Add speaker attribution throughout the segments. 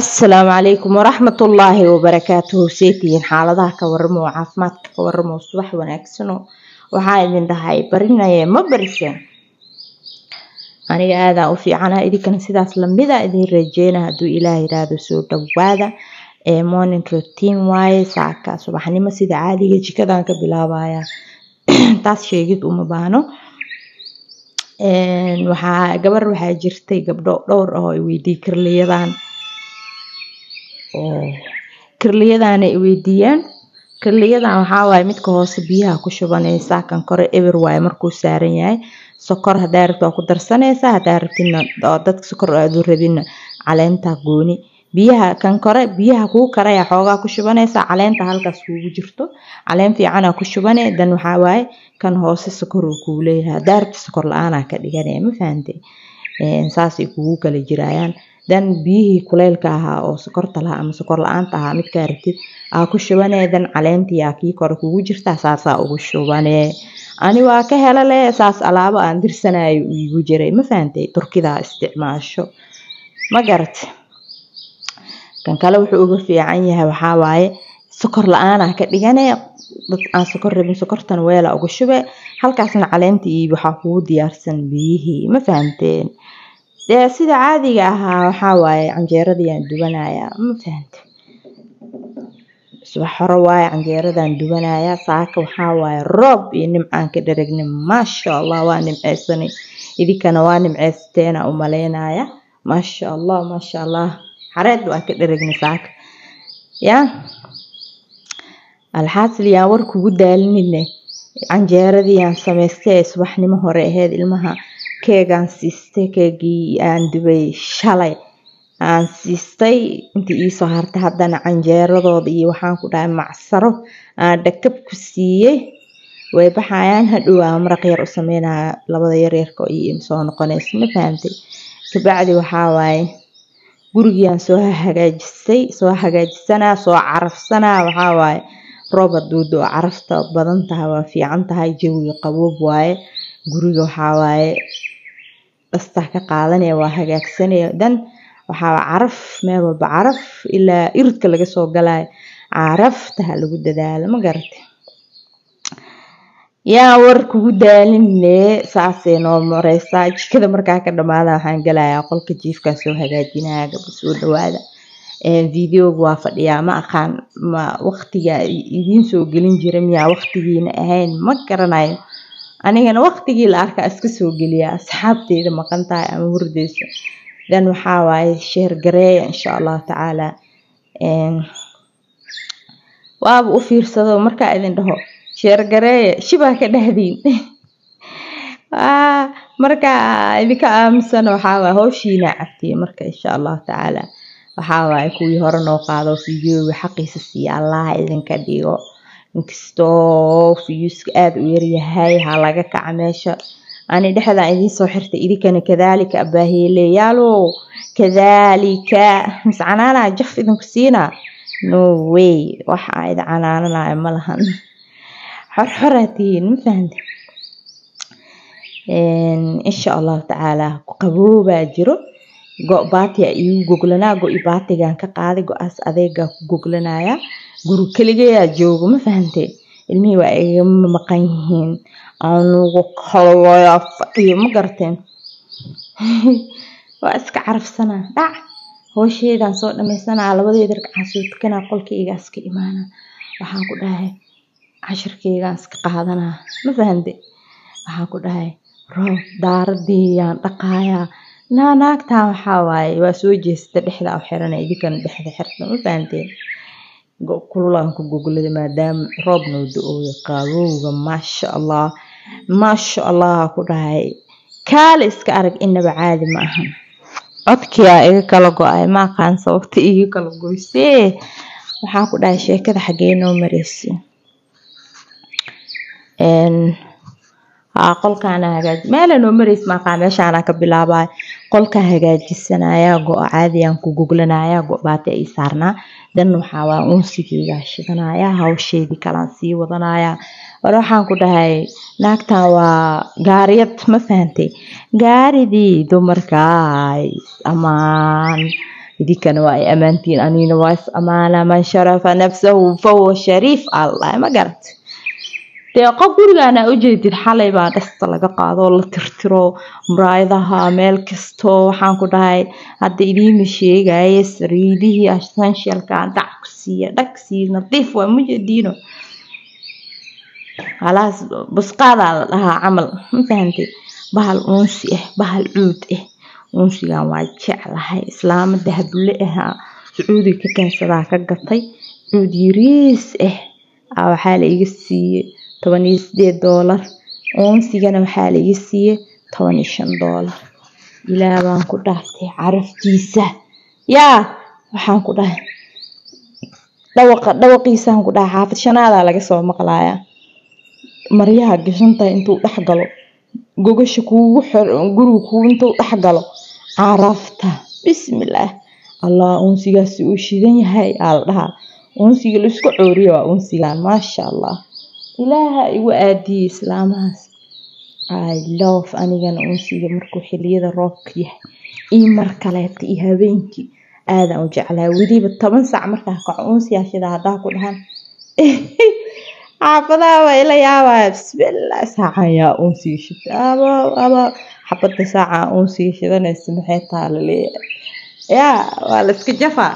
Speaker 1: asalaamu calaykum waraxmatullaahi wabarakaatuhu seetihiin xaaladaha ka waramo oo caafimaadka ka waramo subax wanaagsano waxaa idin dhahay barinaya ma bariseen aniga aadaa u fiicana idinkana sidaas lamida idin rajeyna hadduu ilaah yiraahdo soo dhawaada ee morning routine waaye saaka subaxnimo sida caadiga jikadan ka bilaabaya taas sheegid uma baano waxaa gabar waxaa jirtay gabdho dhowr ah oo iweydii kirliyadan kirliyadan ay weydiiyeen kirliyadan waxaa waaye midka hoose biyaha ku shubanaysaa kan kore eber waaye markuu saaran yahay sokor hadaa rabto waa ku darsanaysaa hadaa rabtidna oo dadka sokor aadu rabinna caleenta gooni biyaha kan kore biyaha kuu karaya xoogaa ku shubanaysaa caleenta halkaas kuugu jirto caleen fiicana ku shubane dan waxaa waaye kan hoose sokor uu kuu leeyahay hadaa rabti sokor la-aanaa ka dhiganaya ma fahante saasay kugu kala jirayaan dan biyihii kuleylka ahaa oo sokorta lahaa ama sokor la-aanta ahaa midkaa rabtid aa ku shubane dan caleentii aa kii kore kugu jirtaa saasaa ugu shubane ani waa ka hela le saas alaabo aan dirsanayo igu jiray ma fahantay turkidaa isticmaasho ma garate kan kale wuxuu uga fiican yahay waxaa waaye sokor la-aanaa ka dhigane dad aan sokor rabin sokortan weela uga shube halkaasna caleentii waxaa kugu diyaarsan biyihii ma fahanteen dee sida caadiga ahaa waxaa waaye canjeeradii aan dubanaya ma fahante subax hore waaye canjeeradan dubanaya saaka waxaa waaye roob iyo nimcaan ka dharagnay maasha allah waa nimceysanay idinkana waa nimceysateena u maleynaya maasha allah maasha allah xareed waa ka dharagnay saaka ya alxaasil yaan war kugu daalinine canjeeradii aan samaystay ee subaxnimo hore aheyd ilmaha keegaan siistay keegii aan dubay shalay aan siistay intii iisoo hartay haddana canjeeradooda iyo waxaan ku dhahay macsaro aan dhakab ku siiyey way baxayaan hadhow aan maraq yar u sameynaya labada yaryarka iyo soo noqonaysa ma fahantay kabacdi waxaa waaye gurigiiaan soo hagaajisay soo hagaajisanaa soo carafsanaa waxaa waaye roob hadduu doo carafta badan tahay waa fiican tahay jawiga qaboob waaye guriga waxaa waaye dhastaa ka qaadanaya waa hagaagsanaya dan waxaa caraf meel walba caraf ilaa iridka laga soo galayo caraftaha lagu dadaalo ma garate yaa war kugu daaline saasay noo mareysaa jikada markaa ka dhamaada waxaan galayaa qolka jiifkaa soo hagaajinaya gabdha soo dhawaada videoga waa fadhiyaa ma aqaan ma waqtiga idiin soo gelin jira miyaa waqtigiina ahayn ma garanayo anigana waqtigii la arkaa iska soo geliya asxaabteyda maqan tahay ama hurdeysa dan waxaa waaye sheer gareeya insha allahu tacaala waaba u fiirsado markaa idin dhaho sheer gareeya shibaa ka dhahdiin marka idinka aamusana waxaa waaye howshiina cabtiye marka insha allahu tacaala waxaa waaye kuwii hore noo qaado fideoga xaqiisa siiya allah idinka dhigo inkastoo fiyuuska aada u yaryahay ha laga kaca meesha ani dhexdaan idiin soo xirtay idinkana kadaalika abaaheeleyaalo kadaalika mis canaanaa jaf idinku siinaa no way waxa aa idin canaananayo ma lahan xorxoraa tihiin ma fahante insha allahu tacaala qaboobaa jiro go' baatiya iigu goglanaa go-i baatigaan ka qaaday go-aas adeegaa ku goglanaya guri keligayaa joogo ma fahante ilmihii waa igama maqan yihiin anugu kalwaya fadhiyo ma garteen waa iska carafsanaa dhac hoosheedaan soo dhamaysanaa labadeeda ragcaan soo tukanaa qolkaygaa iska imaanaa waxaan ku dhahay cashirkaygaan iska qaadanaa ma fahante waxaan ku dhahay roob daaradiiyaan dhaqaayaa naa naagtaan waxaa waaye waa soo jeesata dhexda u xirana idinkana dhexda xirta ma fahanteen kululaan ku goglada maadaama roob noo da-ooyo qaabowga maasha allah maasha allah ku dhahay kaale iska arag inaba caadi ma ahan codkiyaa iga kala go-ay ma aqaan sababta iga kala goysee waxaan ku dhahay sheekada xaggee noo mareysa qolkaana hagaaji meela noo mareysa maaqaa meeshaana ka bilaabaya qolka hagaajisanaya go-o caadiyaan ku goglanaya go-baati ay saarnaa dan waxaa waa unsigeygaa shidanaya hawsheedii kalaan sii wadanaya war waxaan ku dhahay naagtan waa gaariyad ma fahantay gaaridii dumarkaay amaan idinkana waa ay ammaantiin anina waa is amaana man sharafa nafsahu fahuwa shariif allah ma garat deeqo gurigaana ujeedid xalay baa dhasta laga qaado oo la tirtiro muraayadaha meel kasto waxaan ku dhahay hadda idiima sheegaya sariidihii essentialka dhac ku siiya dhag siiya nadiif waa mujadiino halaas busqaadaa la dhahaa camal ma fahantay bahal uunsi ah bahal cuud ah uunsigan waa jeclahay islaamo dahable ah sacuudiga ka keensadaa ka gatay cuud yariis ah waxaa la iga siiyey toban iyo sideed doolar uunsigana waxaa la iga siiyey toban iyo shan doolar ilaah baan ku dhaaftay caraftiisa yaa waxaan ku dhahay dhawaqa dhawaqiisaan ku dhahay xaafid shanaadaa laga soo maqlaaya maryaha gashantahay intuu dhex galo gogasha kuugu guriga kugu intuu dhex galo carafta bismillaah allah uunsigaasi uu shidan yahay aa la dhahaa uunsiga laisku cooriyo waa uunsigan maasha allah ilaaha igu aadiyey islaamahaas i love anigana uunsiga markuu xiliyada roobka yahay iyo mar kaleeta iyo habeenkii aadaan u jeclaa weliba toban saac markaa kaco uunsiyaa shida haddaa ku dhahan xaafadaha waa ila yaabaya bismillah saacan yaa uunsiga shida aba aba xabada saaca uunsiga shidanaysa maxay taa laleeyahay yaa waa la iska jafaa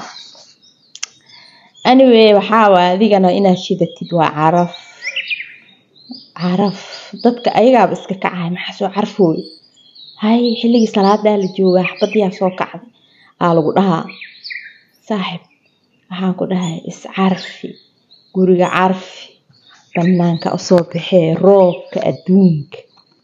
Speaker 1: anyway waxaa waay adigana inaad shidatid waa caraf caraf dadka ayagaaba iska kacay maxaa soo carfooy hay xilligii salaadaa la joogaa xabadiyaa soo kacday aa lagu dhahaa saaxib waxaan ku dhahay iscarfi guriga carfi banaanka usoo baxee roobka adduunka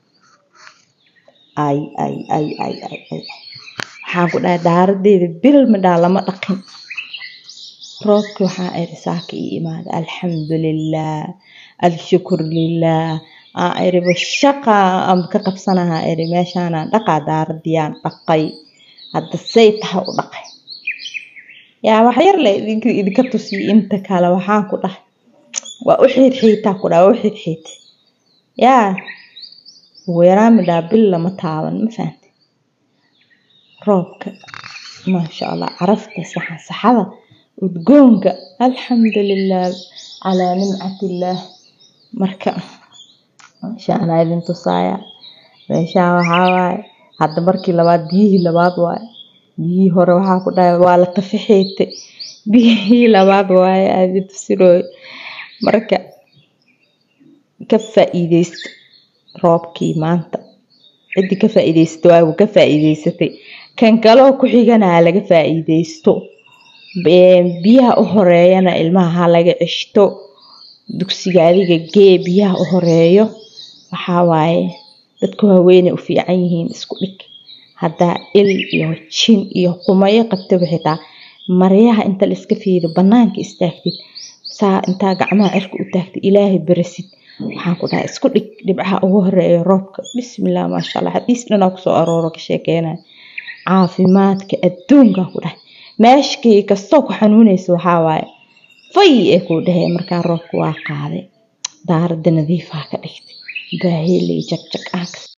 Speaker 1: ay ay ay ay ay ay waxaan ku dhahay daaradeeda bil midhaa lama dhaqin roobki waxaa iri saaka ii imaada alxamdulilah alshukur lilah aan iriba shaqa aan ka qabsanahaa iri meeshaanaan dhaqaa daaradiyaan dhaqay hadda say taha u dhaqay yaa wax yar le idinka idinka tusiyo inta kale waxaan ku dhahay waa u xiidxiitaa ku dhaha waa u xiidxiita yaa ugu yaraan midhaa bil lama taaban ma fahante roobka maasha allah carafta saxan saxada udgoonka alxamdulilah calaa nimcatillaah marka meeshaanaa idin tusaaya meeshaan waxaa waaye hadda markii labaad biyihii labaad waaye biyihii hore waxaa ku dhahay waa la tafaxeete biyihii labaad waaye aa idin tusinooy marka ka faa'iideysta roobkii maanta ciddii ka faa'iideysata waa ka faa'iideysatay kan kaloo ku xigana ha laga faa'iideysto biyaha u horeeyana ilmaha ha laga ceshto dugsiga adiga gee biyaha u horeeyo waxaa waaye dadka waaweynay u fiican yihiin isku dhig haddaa il iyo jin iyo qumayo qabtaba xitaa maryaha inta la iska fiido banaanka istaagtid saa intaa gacmaha cirka u taagtid ilaahay barasid waxaan ku dhahay isku dhig dhibcaha ugu horeeyo roobka bismillah maasha allah xadiis dhanaa kusoo arooro ka sheekeynaya caafimaadka adduunka ku dhahay meeshkii kastoo ku xanuunaysa waxaa waaye fay ee kuu dhahee markaa roobka waa qaaday daaradda nadiifaa ka dhigtay baahiley jagjag aan